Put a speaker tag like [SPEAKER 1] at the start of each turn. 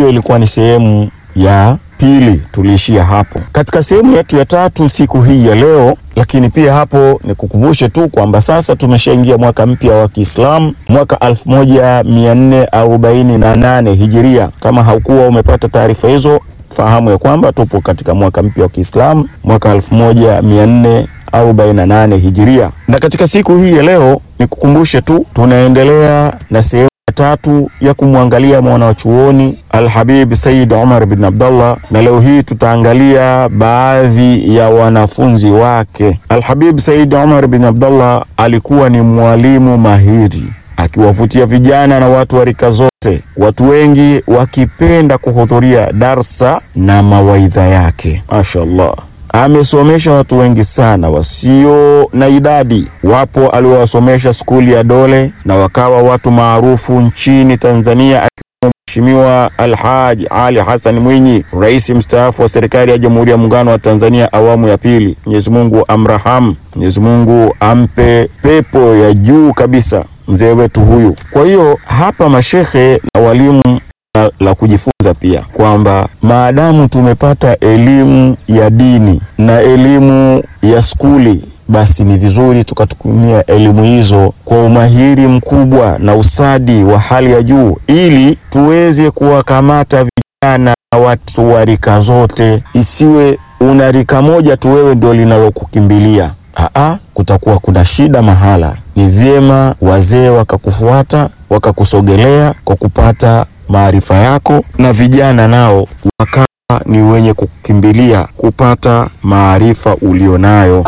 [SPEAKER 1] hiyo ilikuwa ni sehemu ya pili, tuliishia hapo. Katika sehemu yetu ya tatu siku hii ya leo, lakini pia hapo ni kukumbushe tu kwamba sasa tumeshaingia mwaka mpya wa Kiislamu, mwaka 1448 Hijiria. Kama haukuwa umepata taarifa hizo, fahamu ya kwamba tupo katika mwaka mpya wa Kiislamu, mwaka 1448 Hijiria. Na katika siku hii ya leo ni kukumbushe tu, tunaendelea na sehemu tatu ya kumwangalia mwana wa chuoni Alhabib Said Omar bin Abdallah, na leo hii tutaangalia baadhi ya wanafunzi wake. Alhabib Said Omar bin Abdallah alikuwa ni mwalimu mahiri akiwavutia vijana na watu wa rika zote, watu wengi wakipenda kuhudhuria darsa na mawaidha yake. Mashallah, amesomesha watu wengi sana wasio na idadi. Wapo aliowasomesha skuli ya Dole na wakawa watu maarufu nchini Tanzania, akiwemo Mheshimiwa Alhaji Ali Hassan Mwinyi, rais mstaafu wa serikali ya Jamhuri ya Muungano wa Tanzania awamu ya pili. Mwenyezi Mungu amrahamu, Mwenyezi Mungu ampe pepo ya juu kabisa mzee wetu huyu. Kwa hiyo hapa mashekhe na walimu la, la kujifunza pia kwamba maadamu tumepata elimu ya dini na elimu ya skuli, basi ni vizuri tukatumia elimu hizo kwa umahiri mkubwa na usadi wa hali ya juu, ili tuweze kuwakamata vijana na watu wa rika zote, isiwe una rika moja tu wewe ndio linalokukimbilia. Aa, kutakuwa kuna shida mahala. Ni vyema wazee wakakufuata wakakusogelea kwa kupata maarifa yako, na vijana nao wakawa ni wenye kukimbilia kupata maarifa ulionayo.